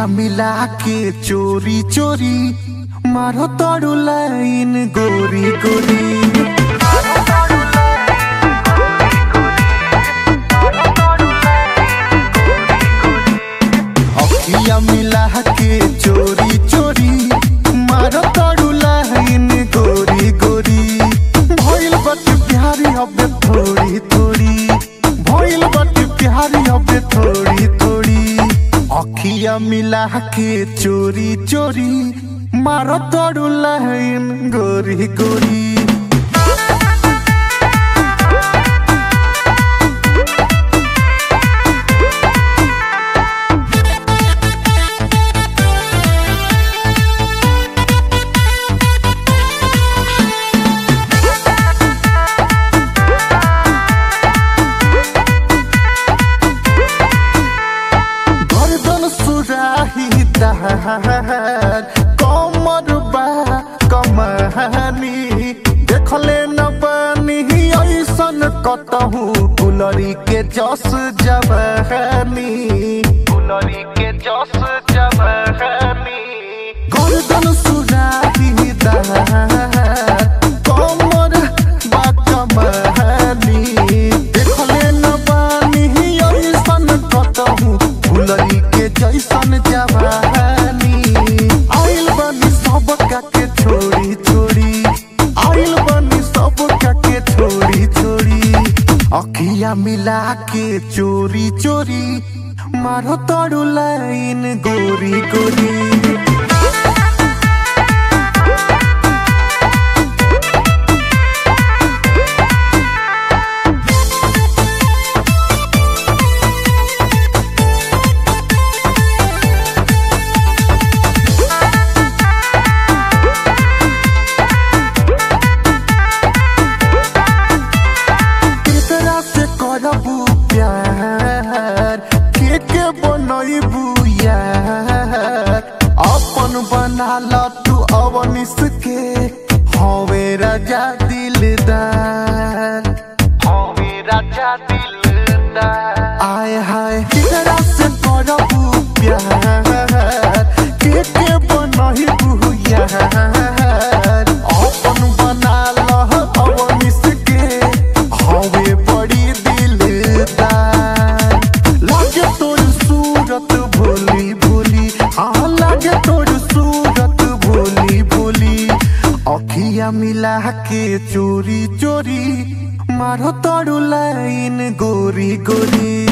अखिया मिला के चोरी चोरी मारो तोड़ू लाइन गोरी गोरी अखिया मिला के चोरी चोरी मारो तोड़ू लाइन गोरी गोरी भइल बट प्यारी अब थोड़ी थोड़ी भइल बट प्यारी अब थोड़ी थोड़ी अखिया मिला के चोरी चोरी मारो तोड़ू लाइन गोरी गोरी गर्दन सुराही दहार कमर बा कमानी देखले न बानी ऐसन कतहु गुलरी के जस जवानी गुलरी के जस जवानी गर्दन सुराही दहार कमर बा कमानी देखले न बानी ऐसन कतहु गुलरी के जैसन जवानी आइल बनी सब के छोड़ी छोड़ी आइल बनी सब के छोड़ी छोड़ी अखिया मिला के चोरी चोरी मारो तोड़ू लाइन गोरी गोरी केकरा से करबू प्यार के के बनैबू यार अपन बना ल तू अवनिस के हवे राजा दिलदार हवे राजा दिलदार आय हाय केकरा से करबू प्यार के के बनैबू यार अपन बना ल अवनिस के हवे बड़ी दिलदार लागे तोर सूरत भोली भोली हाँ लागे तोर सूरत भोली भोली अखिया मिला के चोरी चोरी मारो तोड़ू लाइन गोरी गोरी